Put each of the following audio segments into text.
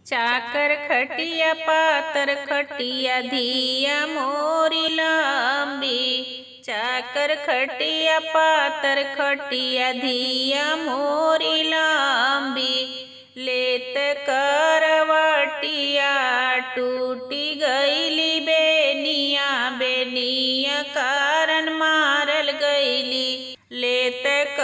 चाकर खटिया पातर खटिया धिया मोरी लंबी चाकर खटिया पातर खटिया धिया मोरी लंबी लेत करवटिया टूटी गईली बेनिया बेनिया कारण मारल गईली लेत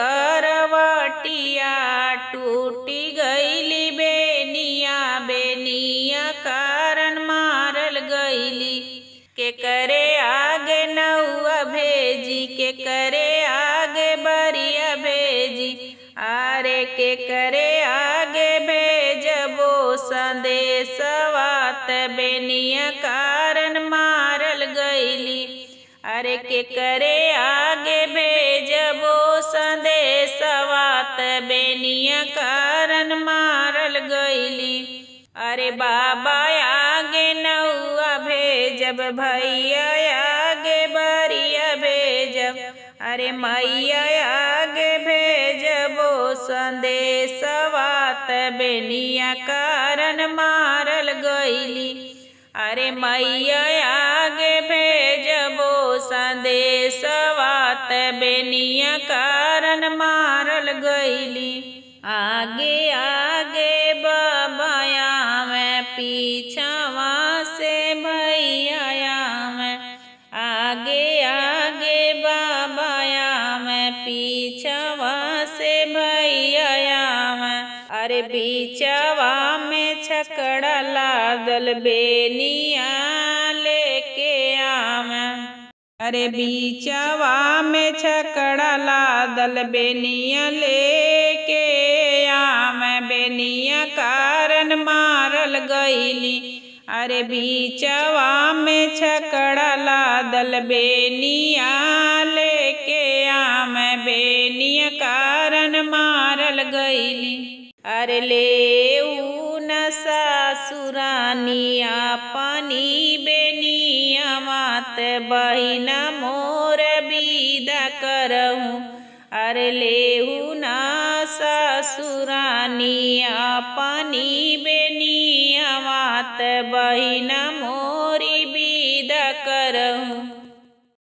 करवटिया टूटी गईली बेनिया बेनिया कारण मारल गईली के करे आगे नौआ भेजी के करे आगे बरिया भेजी आरे के करे आगे भेजबो संदेशवात बेनिया कारण मारल गईली अरे के करे आगे भेजबो संदेशवात बेनिया कारण मारल गईली अरे बाबा आगे नौआ भेजब भैया आगे बरिया भेजब अरे मैया आगे भेजबो संदेशवात बेनिया कारण मारल गईली अरे मैया आगे भेजबो संदेशवात बेनिया कारण मारल गईली आगे आगे बाबाया मैं पीछावा से भैया मैं आगे आगे बाबाया मैं पीछावा से भैया मैं अरे बीचवा में छकड़ा लादल बेनिया लेके आम अरे बीचवा में छकड़ा लादल बेनिया लेके आम बेनिया कारण मारल गईली अरे बीचवा में छकड़ा लादल बेनिया लेके आम बेनिया कारण मारल गईली अरे ले न सासुरानिया पानी बेनिया मात बहिना मोर विदा करहूँ अरे लेहू ना ससुरानिया पानी बेनिया मात बहिना मोरी विदा करहूँ